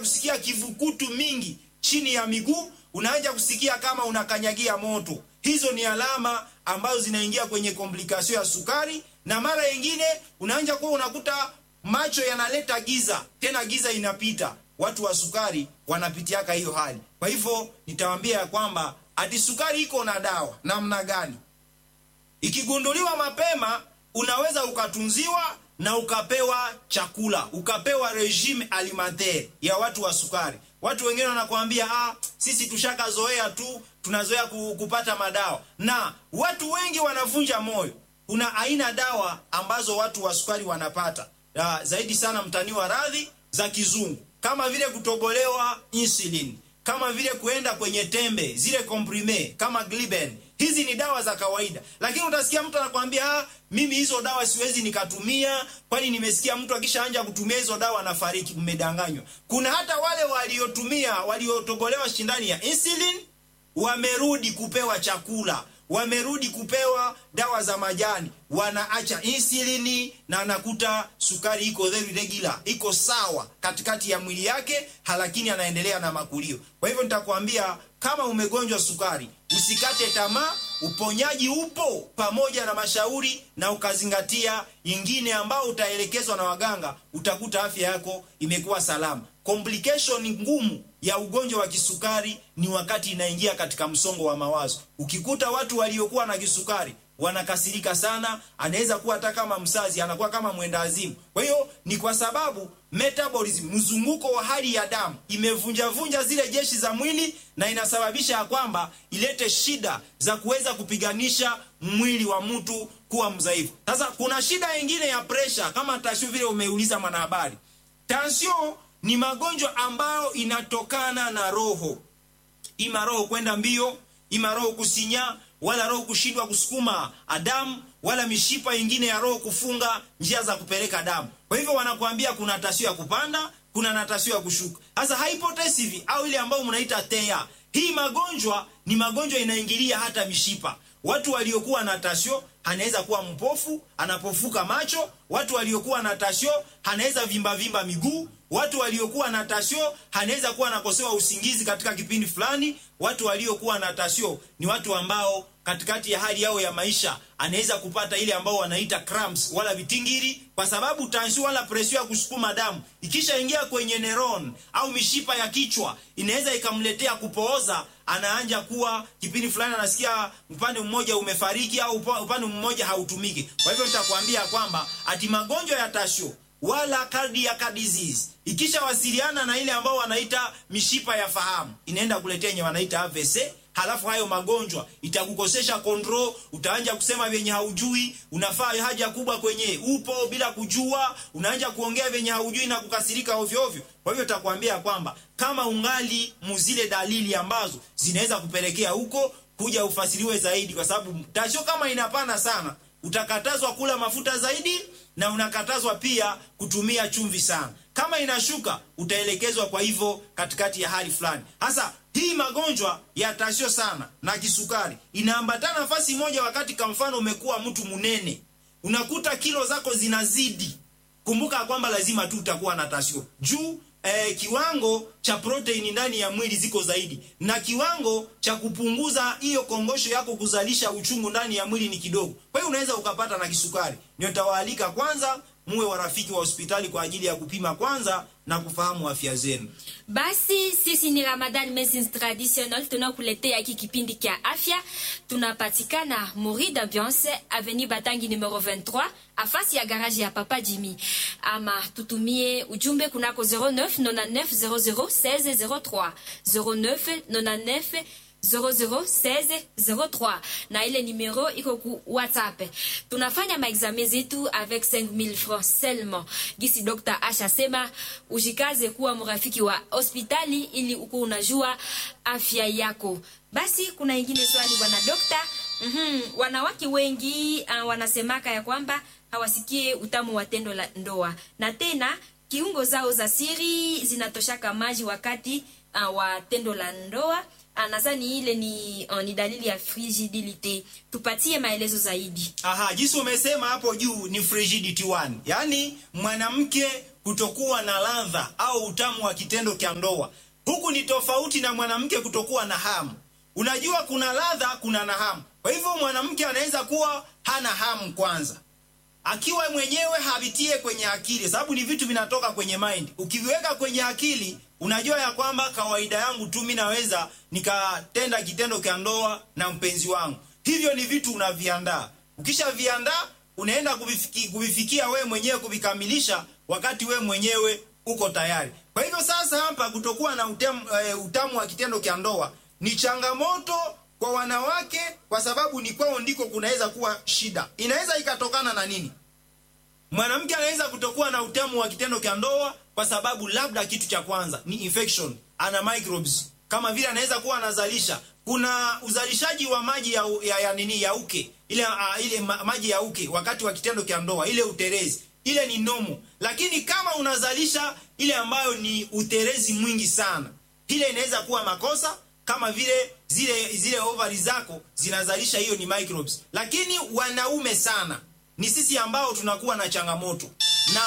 kusikia kivukutu mingi chini ya miguu, unaanza kusikia kama unakanyagia moto. Hizo ni alama ambazo zinaingia kwenye komplikasio ya sukari, na mara nyingine unaanza kuwa unakuta macho yanaleta giza, tena giza inapita. Watu wa sukari wanapitiaka hiyo hali. Kwa hivyo nitawaambia ya kwamba ati sukari iko na dawa namna gani? Ikigunduliwa mapema, unaweza ukatunziwa na ukapewa chakula, ukapewa regime alimentaire ya watu wa sukari. Watu wengine wanakuambia ah, sisi tushakazoea tu, tunazoea kupata madawa, na watu wengi wanavunja moyo. Kuna aina dawa ambazo watu wa sukari wanapata ya, zaidi sana mtaniwa radhi za kizungu, kama vile kutobolewa insulin, kama vile kuenda kwenye tembe zile comprime kama Gliben. Hizi ni dawa za kawaida, lakini utasikia mtu anakwambia ah, mimi hizo dawa siwezi nikatumia, kwani nimesikia mtu akishaanja kutumia hizo dawa anafariki. Mmedanganywa. Kuna hata wale waliotumia waliotobolewa shindani ya insulin wamerudi kupewa chakula wamerudi kupewa dawa za majani, wanaacha insulini na anakuta sukari iko very regular, iko sawa katikati ya mwili yake, lakini anaendelea na makulio. Kwa hivyo nitakwambia kama umegonjwa sukari, usikate tamaa, uponyaji upo, pamoja na mashauri na ukazingatia ingine ambao utaelekezwa na waganga, utakuta afya yako imekuwa salama. Complication ngumu ya ugonjwa wa kisukari ni wakati inaingia katika msongo wa mawazo. Ukikuta watu waliokuwa na kisukari wanakasirika sana, anaweza kuwa hata kama msazi, anakuwa kama mwenda azimu. Kwa hiyo ni kwa sababu metabolism, mzunguko wa hali ya damu imevunjavunja zile jeshi za mwili, na inasababisha ya kwamba ilete shida za kuweza kupiganisha mwili wa mtu kuwa mdhaifu. Sasa kuna shida nyingine ya presha, kama tashu vile umeuliza mwanahabari. Tension ni magonjwa ambayo inatokana na roho, ima roho kwenda mbio, ima roho kusinya, wala roho kushindwa kusukuma damu, wala mishipa ingine ya roho kufunga njia za kupeleka damu. Kwa hivyo wanakuambia kuna tasio ya kupanda, kuna na tasio ya kushuka. Sasa hypotensive au ile ambayo mnaita TEA, hii magonjwa ni magonjwa inaingilia hata mishipa. Watu waliokuwa na tasio anaweza kuwa mpofu, anapofuka macho. Watu waliokuwa na tasio anaweza vimba vimba miguu. Watu waliokuwa na tasio anaweza kuwa anakosewa usingizi katika kipindi fulani. Watu waliokuwa na tasio ni watu ambao katikati ya hali yao ya maisha anaweza kupata ile ambao wanaita cramps wala vitingiri, kwa sababu tension wala presio ya kusukuma damu ikishaingia kwenye neuron au mishipa ya kichwa inaweza ikamletea kupooza. Anaanja kuwa kipindi fulani anasikia upande mmoja umefariki au upande mmoja hautumiki. Kwa hivyo nitakwambia kwamba ati magonjwa ya tasio wala cardiac disease ikishawasiliana na ile ambao wanaita mishipa ya fahamu inaenda kuletea yenye wanaita AVC. Halafu hayo magonjwa itakukosesha control, utaanja kusema vyenye haujui, unafaa haja kubwa kwenye upo bila kujua, unaanja kuongea vyenye haujui na kukasirika ovyo ovyo. Kwa hivyo takwambia kwamba kama ungali muzile dalili ambazo zinaweza kupelekea huko, kuja ufasiriwe zaidi, kwa sababu tasho kama inapana sana, utakatazwa kula mafuta zaidi na unakatazwa pia kutumia chumvi sana. Kama inashuka utaelekezwa kwa hivyo katikati ya hali fulani. Hasa hii magonjwa ya tasio sana na kisukari inaambatana nafasi moja, wakati kwa mfano umekuwa mtu munene, unakuta kilo zako zinazidi. Kumbuka kwamba lazima tu utakuwa na tasio juu eh, kiwango cha proteini ndani ya mwili ziko zaidi, na kiwango cha kupunguza hiyo kongosho yako kuzalisha uchungu ndani ya mwili ni kidogo. Kwa hiyo unaweza ukapata na kisukari. Ndio tawaalika kwanza muwe warafiki wa hospitali kwa ajili ya kupima kwanza na kufahamu afya zenu. Basi sisi ni Ramadan Medicine Traditional, tunakuletea hiki kipindi kia afya. Tunapatikana Mori d'Ambiance Avenue Batangi numero 23 afasi ya garage ya Papa Jimmy, ama tutumie ujumbe kunako 09 99 00 16 03 09 99 001603 na ile numero iko ku WhatsApp. Tunafanya maexame zetu avec 5000 francs seulement. Gisi Dr. Asha sema ujikaze kuwa mrafiki wa hospitali ili uko unajua afya yako. Basi kuna ingine swali bwana dokta. Mm-hmm. Wanawake wengi uh, wanasemaka ya kwamba hawasikie utamu wa tendo la ndoa na tena kiungo zao za siri zinatoshaka maji wakati uh, wa tendo la ndoa nadhani ile ni, uh, ni dalili ya frigidility. Tupatie maelezo zaidi. Aha, jinsi umesema hapo juu ni frigidity one, yaani mwanamke kutokuwa na ladha au utamu wa kitendo cha ndoa. Huku ni tofauti na mwanamke kutokuwa na hamu. Unajua kuna ladha, kuna na hamu. Kwa hivyo mwanamke anaweza kuwa hana hamu kwanza, akiwa mwenyewe havitie kwenye akili, sababu ni vitu vinatoka kwenye mind. Ukiviweka kwenye akili, unajua ya kwamba kawaida yangu tu mimi naweza nikatenda kitendo cha ndoa na mpenzi wangu. Hivyo ni vitu unaviandaa. Ukishaviandaa unaenda kuvifiki, kuvifikia wewe mwenyewe kuvikamilisha wakati wewe mwenyewe uko tayari. Kwa hivyo sasa hapa kutokuwa na utamu, e, utamu wa kitendo cha ndoa ni changamoto kwa wanawake, kwa sababu ni kwao ndiko kunaweza kuwa shida. Inaweza ikatokana na nini? Mwanamke anaweza kutokuwa na utamu wa kitendo cha ndoa kwa sababu labda kitu cha kwanza ni infection, ana microbes kama vile anaweza kuwa anazalisha. Kuna uzalishaji wa maji ya, ya, ya nini ya uke ile, uh, ile ma, maji ya uke wakati wa kitendo cha ndoa, ile uterezi ile ni nomo, lakini kama unazalisha ile ambayo ni uterezi mwingi sana, ile inaweza kuwa makosa kama vile zile zile ovari zako zinazalisha hiyo ni microbes. Lakini wanaume sana ni sisi ambao tunakuwa na changamoto na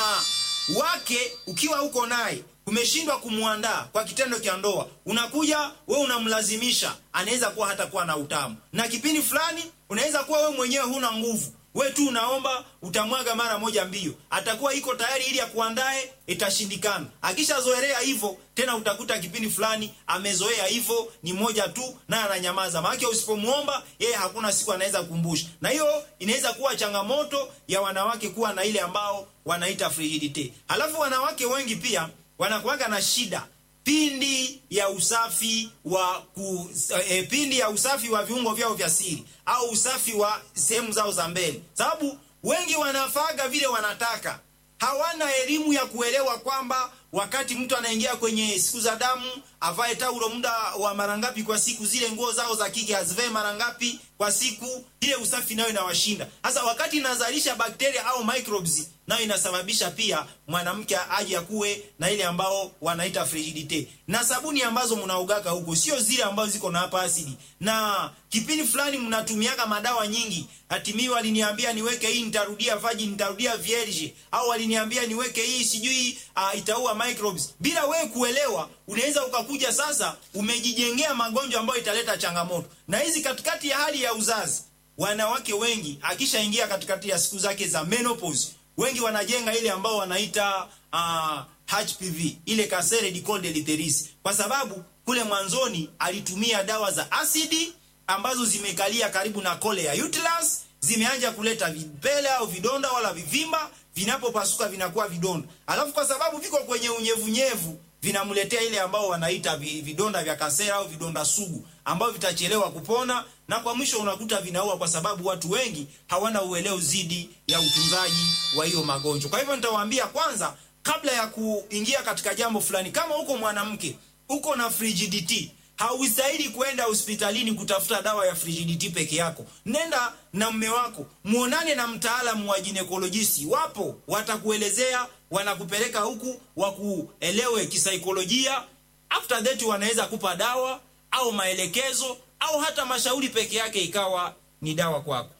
wake, ukiwa uko naye umeshindwa kumwandaa kwa kitendo cha ndoa, unakuja we unamlazimisha, anaweza kuwa hata kuwa na utamu, na kipindi fulani unaweza kuwa we mwenyewe huna nguvu we tu unaomba utamwaga mara moja mbio, atakuwa iko tayari ili akuandae, itashindikana. Akishazoelea hivyo tena, utakuta kipindi fulani amezoea hivyo, ni moja tu naye ananyamaza, maana usipomuomba yeye hakuna siku anaweza kukumbusha. Na hiyo inaweza kuwa changamoto ya wanawake kuwa na ile ambao wanaita frigidite. Halafu wanawake wengi pia wanakuwaga na shida pindi ya usafi wa ku, e, pindi ya usafi wa viungo vyao vya siri au usafi wa sehemu zao za mbele, sababu wengi wanafaga vile wanataka, hawana elimu ya kuelewa kwamba wakati mtu anaingia kwenye siku za damu avae taulo muda wa mara ngapi kwa siku, zile nguo zao za kike azivae mara ngapi kwa siku. Ile usafi nayo inawashinda. Sasa wakati inazalisha bakteria au microbes, nayo inasababisha pia mwanamke aje akuwe na ile ambao wanaita frigidite. Na sabuni ambazo mnaugaka huko sio zile ambazo ziko na hapa asidi, na kipindi fulani mnatumiaga madawa nyingi. Hatimiwa aliniambia niweke hii, nitarudia virgin, nitarudia vierge, au aliniambia niweke hii, sijui uh, itaua microbes. Bila wewe kuelewa, unaweza ukakuja sasa umejijengea magonjwa ambayo italeta changamoto. Na hizi katikati ya hali ya uzazi, wanawake wengi akishaingia katikati ya siku zake za menopause, wengi wanajenga ile ambao wanaita uh, HPV, ile casere di col de l'utérus, kwa sababu kule mwanzoni alitumia dawa za asidi ambazo zimekalia karibu na kole ya uterus, zimeanja kuleta vipele au vidonda wala vivimba, vinapopasuka vinakuwa vidonda, alafu kwa sababu viko kwenye unyevunyevu vinamletea ile ambao wanaita vidonda vya kasera au vidonda sugu ambao vitachelewa kupona, na kwa mwisho unakuta vinaua, kwa sababu watu wengi hawana uelewa zidi ya utunzaji wa hiyo magonjwa. Kwa hivyo nitawaambia kwanza, kabla ya kuingia katika jambo fulani, kama uko mwanamke uko na frigidity, haustahili kwenda hospitalini kutafuta dawa ya frigidity peke yako. Nenda na mme wako, muonane na mtaalamu wa ginekolojisti, wapo watakuelezea wanakupeleka huku wakuelewe kisaikolojia. After that wanaweza kupa dawa au maelekezo au hata mashauri peke yake ikawa ni dawa kwako.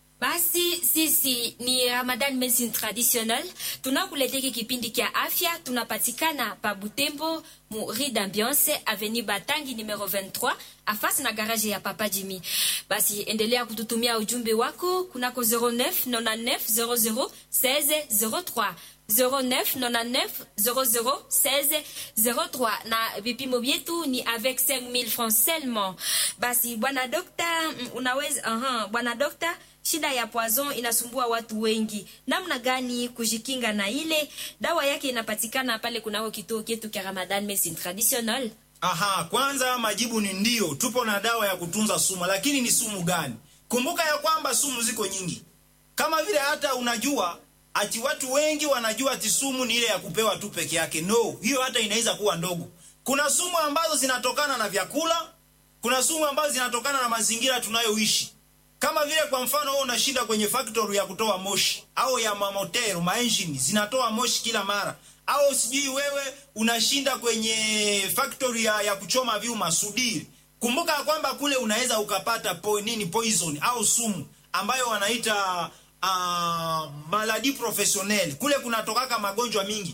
Basi sisi ni Ramadan Medicine Traditional, tunakuletea kipindi kia afya. Tunapatikana pa Butembo mu Rue d'Ambiance Avenue Batangi numero 23 afasi na garage ya Papa Jimmy. Basi endelea kututumia ujumbe wako kunako 09 99 00 16 03 0999001603 na vipimo vyetu ni avec 5000 francs seulement. Basi bwana dokta, unaweza uh-huh. Bwana dokta, shida ya poison inasumbua watu wengi, namna gani kujikinga na ile dawa yake? Inapatikana pale kunako kituo chetu cha Ramadan Medicine Traditional. Aha, kwanza majibu ni ndio, tupo na dawa ya kutunza sumu, lakini ni sumu gani? Kumbuka ya kwamba sumu ziko nyingi, kama vile hata unajua ati watu wengi wanajua ati sumu ni ile ya kupewa tu peke yake. No, hiyo hata inaweza kuwa ndogo. Kuna sumu ambazo zinatokana na vyakula, kuna sumu ambazo zinatokana na mazingira tunayoishi. Kama vile kwa mfano, wewe unashinda kwenye factory ya kutoa moshi au ya mamotero maengine zinatoa moshi kila mara, au sijui wewe unashinda kwenye factory ya, ya kuchoma vyuma sudiri. Kumbuka kwamba kule unaweza ukapata po, nini poison au sumu ambayo wanaita Uh, maladi professionnel kule kunatokaka magonjwa mingi.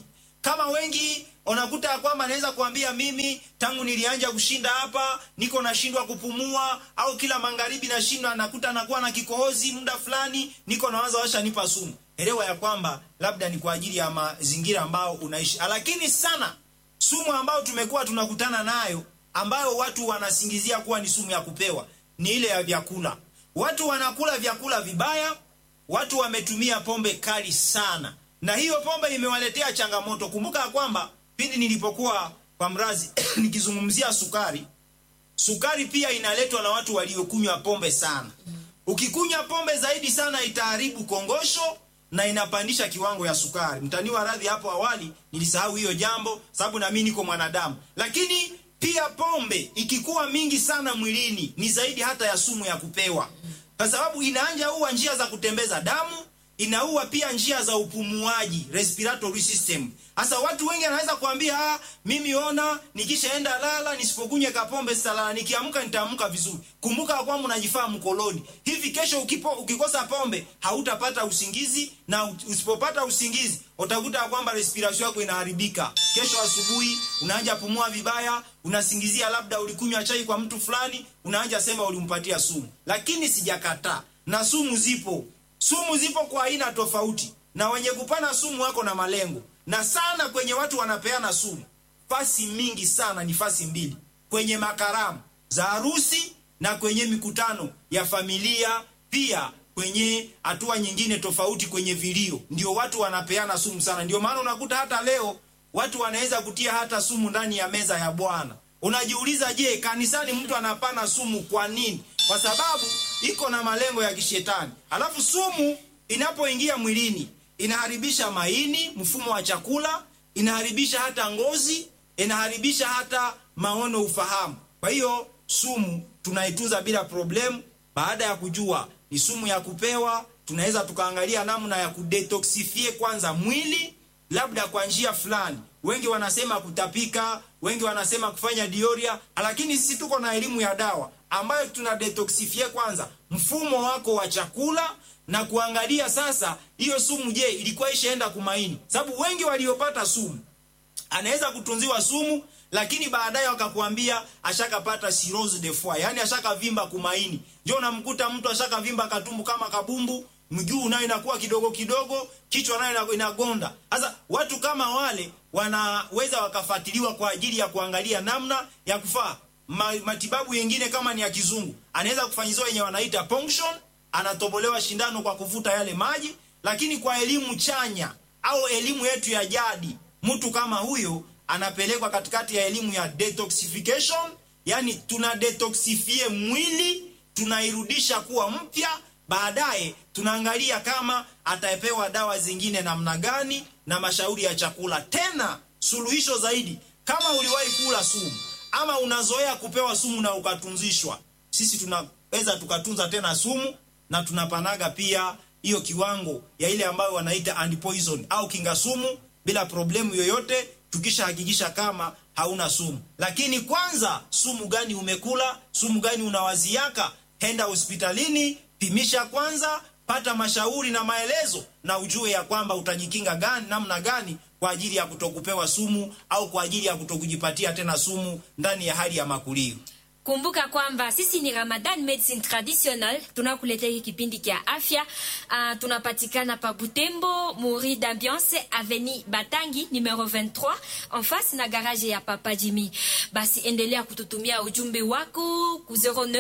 kama wengi unakuta ya kwamba anaweza kuambia mimi tangu nilianja kushinda hapa niko nashindwa kupumua, au kila magharibi nashindwa, nakuta nakuwa na kikohozi muda fulani, niko nawaza washa nipa sumu. Elewa ya kwamba labda ni kwa ajili ya mazingira ambao unaishi, lakini sana sumu ambayo tumekuwa tunakutana nayo ambayo watu wanasingizia kuwa ni sumu ya kupewa ni ile ya vyakula. Watu wanakula vyakula vibaya, watu wametumia pombe kali sana, na hiyo pombe imewaletea changamoto. Kumbuka ya kwamba pindi nilipokuwa kwa mrazi nikizungumzia sukari, sukari pia inaletwa na watu waliokunywa pombe sana. Ukikunywa pombe zaidi sana itaharibu kongosho na inapandisha kiwango ya sukari. Mtaniwa radhi, hapo awali nilisahau hiyo jambo, sababu na mimi niko mwanadamu. Lakini pia pombe ikikuwa mingi sana mwilini ni zaidi hata ya sumu ya kupewa, kwa sababu inaanja ua njia za kutembeza damu, inaua pia njia za upumuaji, respiratory system. Sasa watu wengi wanaweza kuambia ah, mimi ona, nikishaenda lala nisipokunywa kapombe sitalala, nikiamka nitaamka vizuri. Kumbuka kwamba unajifaa mkoloni. Hivi kesho ukipo, ukikosa pombe hautapata usingizi, na usipopata usingizi utakuta kwamba respiration yako inaharibika. Kesho asubuhi unaanza pumua vibaya, unasingizia labda ulikunywa chai kwa mtu fulani, unaanza sema ulimpatia sumu. Lakini sijakataa, na sumu zipo, sumu zipo kwa aina tofauti, na wenye kupana sumu wako na malengo na sana kwenye watu wanapeana sumu, fasi mingi sana ni fasi mbili, kwenye makaramu za harusi na kwenye mikutano ya familia, pia kwenye hatua nyingine tofauti, kwenye vilio, ndio watu wanapeana sumu sana. Ndio maana unakuta hata leo watu wanaweza kutia hata sumu ndani ya meza ya Bwana. Unajiuliza, je, kanisani mtu anapana sumu kwa nini? Kwa sababu iko na malengo ya kishetani. Alafu sumu inapoingia mwilini inaharibisha maini, mfumo wa chakula, inaharibisha hata ngozi, inaharibisha hata maono, ufahamu. Kwa hiyo sumu tunaitunza bila problemu. Baada ya kujua ni sumu ya kupewa, tunaweza tukaangalia namna ya kudetoxifie kwanza mwili, labda kwa njia fulani. Wengi wanasema kutapika, wengi wanasema kufanya dioria, lakini sisi tuko na elimu ya dawa ambayo tuna detoxifie kwanza mfumo wako wa chakula na kuangalia sasa hiyo sumu, je, ilikuwa ishaenda kumaini? Sababu wengi waliopata sumu, anaweza kutunziwa sumu, lakini baadaye wakakuambia ashakapata cirrhose de foie, yani ashakavimba kumaini. Ndio unamkuta mtu ashakavimba katumbu kama kabumbu, mguu nayo inakuwa kidogo kidogo, kichwa nayo inagonda. Sasa watu kama wale wanaweza wakafuatiliwa kwa ajili ya kuangalia namna ya kufaa Ma, matibabu yengine kama ni ya kizungu, anaweza kufanyiziwa yenye wanaita ponction anatobolewa shindano kwa kuvuta yale maji. Lakini kwa elimu chanya au elimu yetu ya jadi, mtu kama huyo anapelekwa katikati ya elimu ya detoxification, yani tuna detoxifie mwili, tunairudisha kuwa mpya. Baadaye tunaangalia kama atapewa dawa zingine namna gani na mashauri ya chakula. Tena suluhisho zaidi, kama uliwahi kula sumu ama unazoea kupewa sumu na ukatunzishwa, sisi tunaweza tukatunza tena sumu na tunapanaga pia hiyo kiwango ya ile ambayo wanaita antipoison au kinga sumu bila problemu yoyote, tukishahakikisha kama hauna sumu. Lakini kwanza, sumu gani umekula? Sumu gani unawaziaka? Henda hospitalini, pimisha kwanza, pata mashauri na maelezo, na ujue ya kwamba utajikinga gani, namna gani kwa ajili ya kutokupewa sumu au kwa ajili ya kutokujipatia tena sumu ndani ya hali ya makulio. Kumbuka kwamba sisi ni Ramadan Medicine Traditional, tunakuletea hiki kipindi kia afya. Uh, tunapatikana pa Butembo, Muri d'Ambiance, Avenue Batangi numero 23 en face na garage ya Papa Jimmy. Basi endelea kututumia ujumbe wako ku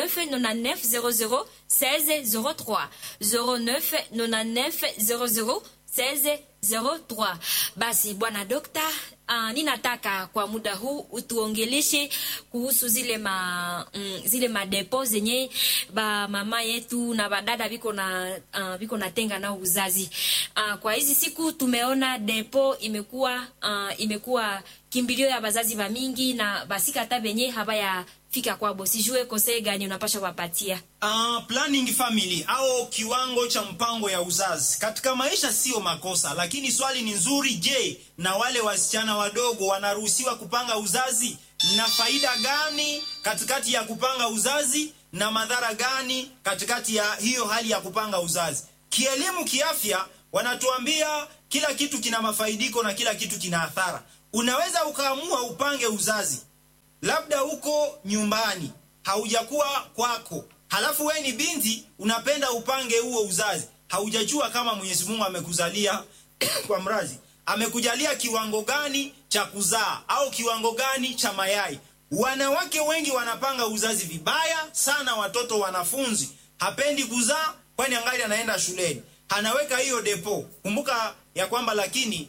0999 00 16 03 0999 00 16 03. Basi bwana dokta, uh, ninataka kwa muda huu utuongeleshe kuhusu zile ma mm, zile madepo zenye ba mama yetu na badada biko na uh, biko natenga na uzazi. Uh, kwa hizi siku tumeona depo imekuwa uh, imekuwa kimbilio ya bazazi ba mingi na basika hata benye habaya fika kwabo. Sijue kosei gani unapasha wapatia Uh, planning family au kiwango cha mpango ya uzazi katika maisha sio makosa, lakini swali ni nzuri. Je, na wale wasichana wadogo wanaruhusiwa kupanga uzazi? Na faida gani katikati ya kupanga uzazi na madhara gani katikati ya hiyo hali ya kupanga uzazi? Kielimu, kiafya, wanatuambia kila kitu kina mafaidiko na kila kitu kina athara. Unaweza ukaamua upange uzazi, labda uko nyumbani, haujakuwa kwako, halafu we ni binti, unapenda upange huo uzazi, haujajua kama Mwenyezi Mungu amekuzalia kwa mrazi, amekujalia kiwango gani cha kuzaa au kiwango gani cha mayai. Wanawake wengi wanapanga uzazi vibaya sana. Watoto wanafunzi hapendi kuzaa, kwani angali anaenda shuleni, anaweka hiyo depo. Kumbuka ya kwamba lakini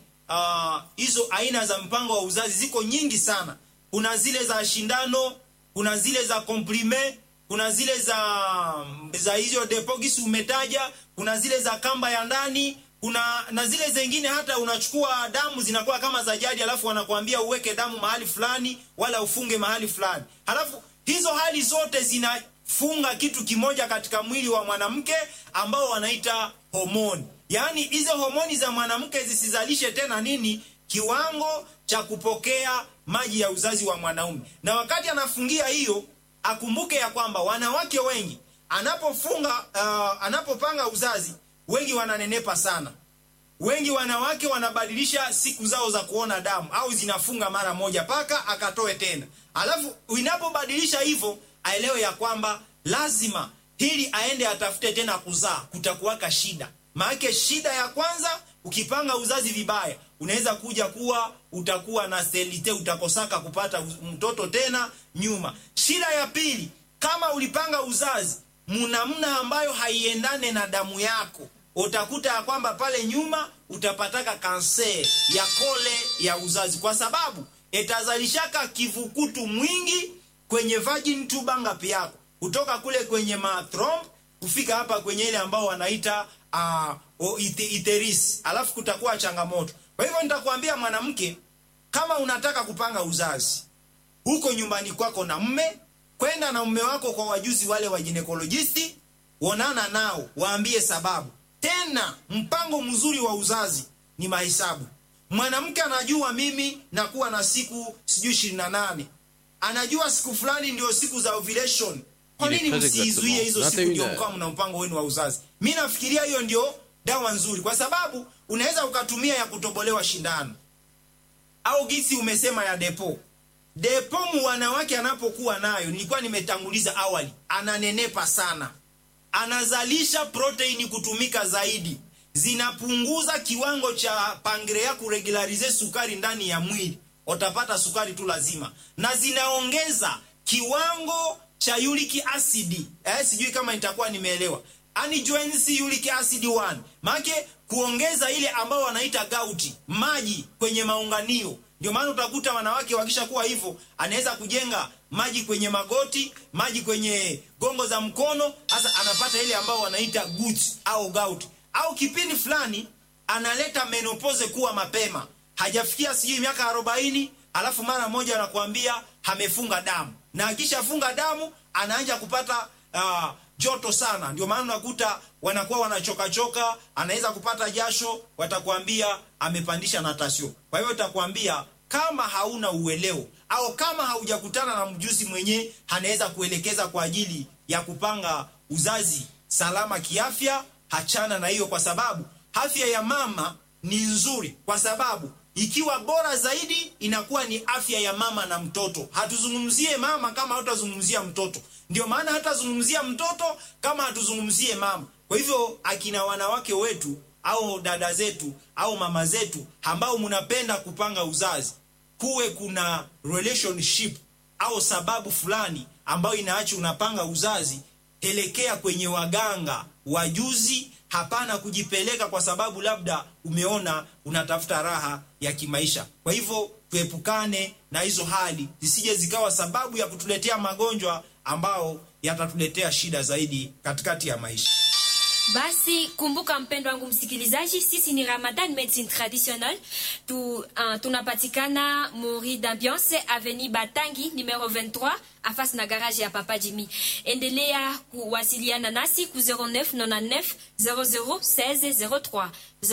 hizo uh, aina za mpango wa uzazi ziko nyingi sana. Kuna zile za shindano, kuna zile za komprime, kuna zile za za hizo depo gisi umetaja, kuna zile za kamba ya ndani kuna na zile zingine hata unachukua damu zinakuwa kama za jadi, alafu wanakuambia uweke damu mahali fulani wala ufunge mahali fulani. Halafu hizo hali zote zinafunga kitu kimoja katika mwili wa mwanamke ambao wanaita homoni. Yaani hizo homoni za mwanamke zisizalishe tena nini, kiwango cha kupokea maji ya uzazi wa mwanaume. Na wakati anafungia hiyo, akumbuke ya kwamba wanawake wengi anapofunga uh, anapopanga uzazi wengi wananenepa sana. Wengi wanawake wanabadilisha siku zao za kuona damu au zinafunga mara moja paka akatoe tena. Alafu inapobadilisha hivyo, aelewe ya kwamba lazima hili aende atafute tena kuzaa, kutakuwaka shida. Maana shida ya kwanza, ukipanga uzazi vibaya, unaweza kuja kuwa utakuwa na selite, utakosaka kupata mtoto tena nyuma. Shida ya pili, kama ulipanga uzazi munamna ambayo haiendane na damu yako, utakuta ya kwamba pale nyuma utapataka kanser ya kole ya uzazi, kwa sababu itazalishaka kivukutu mwingi kwenye vagin tuba ngapi yako kutoka kule kwenye mathromb kufika hapa kwenye ile ambao wanaita uh, iteris, alafu kutakuwa changamoto. Kwa hivyo nitakwambia mwanamke, kama unataka kupanga uzazi huko nyumbani kwako na mme kwenda na mume wako kwa wajuzi wale wa ginekolojisti, onana nao, waambie sababu. Tena mpango mzuri wa uzazi ni mahesabu. Mwanamke anajua mimi nakuwa na siku sijui ishirini na nane, anajua siku fulani ndio siku za ovulation. Kwa nini msiizuie hizo siku ndio mkawa mna mpango wenu wa uzazi? Mi nafikiria hiyo ndio dawa nzuri, kwa sababu unaweza ukatumia ya kutobolewa shindano au gisi umesema ya depo depomu wanawake anapokuwa nayo, nilikuwa nimetanguliza awali, ananenepa sana, anazalisha proteini kutumika zaidi, zinapunguza kiwango cha pangrea kuregularize sukari ndani ya mwili, utapata sukari tu lazima, na zinaongeza kiwango cha uric acid. Eh, sijui kama nitakuwa nimeelewa, ani uric acid 1 maana kuongeza ile ambao wanaita gauti, maji kwenye maunganio ndio maana utakuta wanawake wakishakuwa hivyo, anaweza kujenga maji kwenye magoti, maji kwenye gongo za mkono, hasa anapata ile ambao wanaita guts au gout, au kipindi fulani analeta menopause kuwa mapema, hajafikia sijui miaka arobaini, alafu mara moja anakuambia amefunga damu, na akishafunga damu anaanza kupata uh, joto sana. Ndio maana unakuta wanakuwa wanachokachoka, anaweza kupata jasho, watakwambia amepandisha natasio. Kwa hivyo utakwambia kama hauna uelewo au kama haujakutana na mjuzi mwenye anaweza kuelekeza kwa ajili ya kupanga uzazi salama kiafya, hachana na hiyo, kwa sababu afya ya mama ni nzuri, kwa sababu ikiwa bora zaidi inakuwa ni afya ya mama na mtoto. Hatuzungumzie mama kama hatutazungumzia mtoto, ndio maana hatazungumzia mtoto kama hatuzungumzie mama. Kwa hivyo akina wanawake wetu au dada zetu au mama zetu ambao mnapenda kupanga uzazi, kuwe kuna relationship au sababu fulani ambayo inaacha unapanga uzazi, elekea kwenye waganga wajuzi. Hapana kujipeleka kwa sababu labda umeona unatafuta raha ya kimaisha. Kwa hivyo tuepukane na hizo hali zisije zikawa sababu ya kutuletea magonjwa ambao yatatuletea shida zaidi katikati ya maisha. Basi kumbuka, mpendo wangu msikilizaji, sisi ni Ramadan Medicine Traditional tu, uh, tunapatikana Mori d'Ambiance Avenue Batangi numero 23 afasi na garage ya Papa Jimmy. Endelea kuwasiliana nasi ku 0999 00 16 03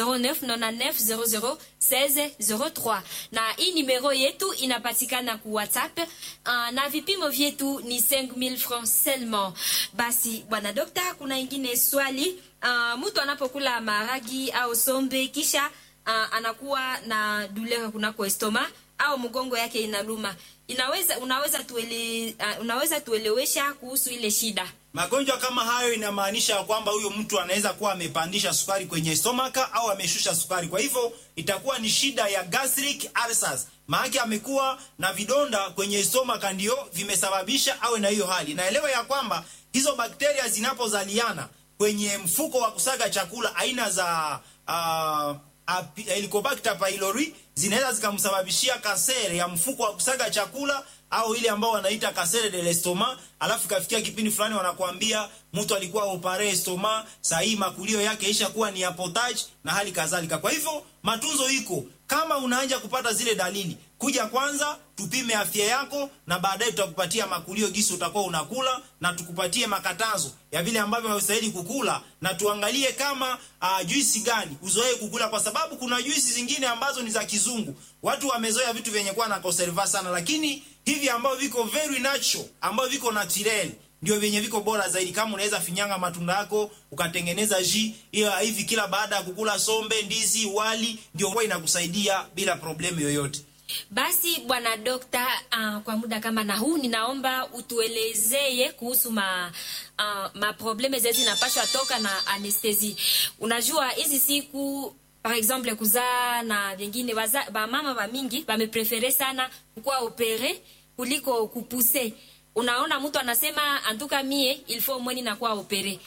0999 00 16 03, na hii numero yetu inapatikana ku WhatsApp uh, na vipimo vyetu ni 5000 francs seulement. Basi bwana dokta, kuna ingine swali uh, mtu anapokula maragi au sombe kisha uh, anakuwa na douleur kunako estoma au mgongo yake inaluma inaweza unaweza tuele, uh, unaweza tuelewesha kuhusu ile shida Magonjwa kama hayo inamaanisha kwamba huyo mtu anaweza kuwa amepandisha sukari kwenye stomaka au ameshusha sukari. Kwa hivyo itakuwa ni shida ya gastric ulcers. Maana amekuwa na vidonda kwenye stomaka ndio vimesababisha awe na hiyo hali. Naelewa ya kwamba hizo bakteria zinapozaliana kwenye mfuko wa kusaga chakula aina za uh, Ap- Helicobacter pylori zinaweza zikamsababishia kasere ya mfuko wa kusaga chakula au ile ambao wanaita kasere de l'estomac, alafu ikafikia kipindi fulani wanakuambia mtu alikuwa opare estoma, saa hii makulio yake isha kuwa ni ya potage na hali kadhalika. Kwa hivyo matunzo iko, kama unaanza kupata zile dalili, kuja kwanza tupime afya yako, na baadaye tutakupatia makulio gisi utakuwa unakula, na tukupatie makatazo ya vile ambavyo haustahili kukula, na tuangalie kama uh, juisi gani uzoee kukula, kwa sababu kuna juisi zingine ambazo ni za kizungu. Watu wamezoea vitu vyenye kuwa na conserva sana, lakini hivi ambavyo viko very natural, ambavyo viko natural ndio vyenye viko bora zaidi. Kama unaweza finyanga matunda yako ukatengeneza ji hiyo hivi kila baada ya kukula sombe, ndizi, wali, ndio huwa inakusaidia bila problemu yoyote. basi bwana dokta uh, kwa muda kama na huu ninaomba utuelezeye kuhusu ma uh, maprobleme zezi zinapashwa toka na anestesi unajua hizi siku par exemple kuzaa na vingine waza- bamama ba mingi bameprefere sana kukuwa opere kuliko kupuse unaona mtu anasema antuka mie ilfo mweni nakuwa opere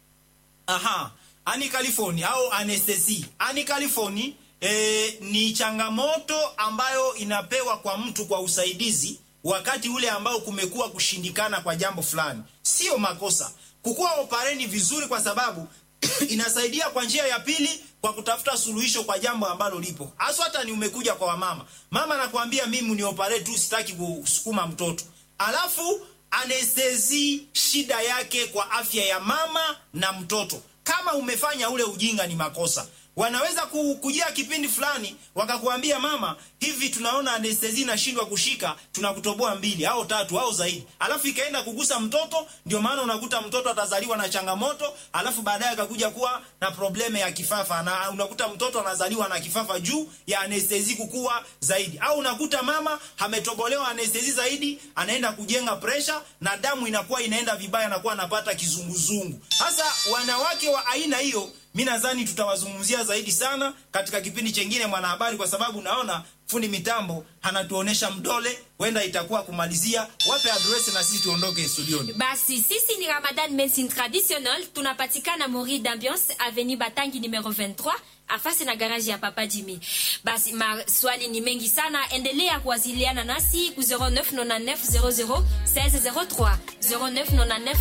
Aha, ani California au anestesi. Ani California e, ni changamoto ambayo inapewa kwa mtu kwa usaidizi wakati ule ambao kumekuwa kushindikana kwa jambo fulani. Sio makosa. Kukuwa opareni vizuri kwa sababu inasaidia kwa njia ya pili kwa kutafuta suluhisho kwa jambo ambalo lipo. Hasa hata ni umekuja kwa wamama. Mama anakuambia mimi ni opare tu sitaki kusukuma mtoto. Alafu anestesi shida yake kwa afya ya mama na mtoto. Kama umefanya ule ujinga ni makosa. Wanaweza ku- kujia kipindi fulani wakakuambia mama, hivi tunaona anestesi inashindwa kushika, tunakutoboa mbili au tatu au zaidi, alafu ikaenda kugusa mtoto. Ndio maana unakuta mtoto atazaliwa na changamoto, alafu baadaye akakuja kuwa na probleme ya kifafa, na unakuta mtoto anazaliwa na kifafa juu ya anestesi kukua zaidi, au unakuta mama ametobolewa anestesi zaidi, anaenda kujenga presha na damu inakuwa inaenda vibaya, anakuwa anapata kizunguzungu. Sasa wanawake wa aina hiyo mi nadhani tutawazungumzia zaidi sana katika kipindi chengine mwanahabari, kwa sababu naona fundi mitambo anatuonesha mdole, huenda itakuwa kumalizia. Wape adresi na sisi tuondoke studioni. basi sisi ni ramadan medicine traditionnel tunapatikana mori d'ambiance avenue batangi numero 23 afasi na garaji ya papa jimi basi maswali ni mengi sana endelea kuwasiliana nasi ku 0999 00 1603 0999